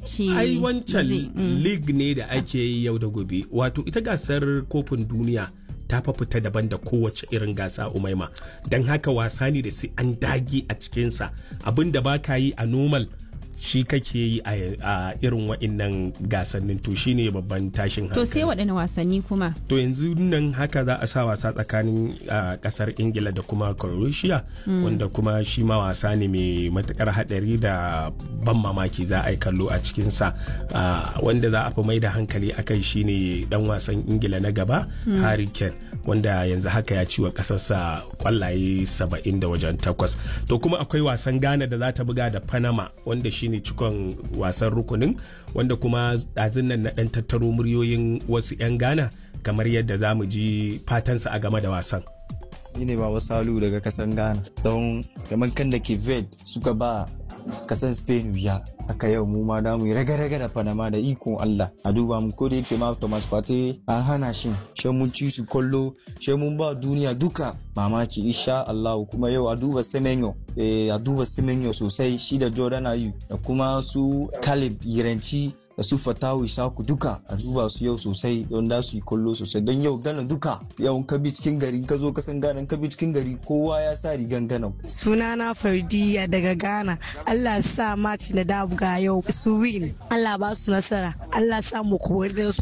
ce ai ba wancan zai- mm. league ne da ake yi yau da gobe wato ita gasar kofin duniya ta fa fita daban da kowace irin gasa umaima don haka wasa ne da sai an dage a cikinsa abin da ba ka yi a normal shi kake yi a a irin wa'innan gasannin to shine babban tashin to sai hankali waɗanne wasanni kuma to yanzu nan haka za a sa wasa tsakanin ah, kasar ingila da kuma croatia wanda kuma shi ma wasa ne mai matukar hadari da ban mamaki za a yi kallo a cikinsa Ah, wanda za a fi mai da hankali a kai shine dan wasan ingila na gaba harry kane wanda yanzu haka ya ci wa kasarsa kwallaye 70 da wajen takwas to kuma akwai wasan ghana da za ta buga da panama wanda shine cikon wasan rukunin wanda kuma ɗazin nan na ɗan tattaro muryoyin wasu 'yan ghana kamar yadda za mu ji fatansa a game da wasan ni ne baba salu daga kasan ghana don kamar kan da ke ved suka ba kasan spain wuya haka yau mu ma damu raga-raga da panama da ikon allah a duba mu ko da yake ma thomas partey an hana shi shi mun ci su kollo shi mun ba duniya duka mamaki insha allah kuma yau a duba semenyo eh, a duba semenyo sosai shi da jordan ayu da kuma su caleb yiranci da su fatawu isaku duka a duba su yau sosai don da su yi kollo sosai don yau gana duka yau ka bi cikin gari ka zo ka san gana ka bi cikin gari kowa ya sa rigan gana sunana fardiya daga ghana allah sa match na dabuga yau su win allah ba su nasara allah sa mu kori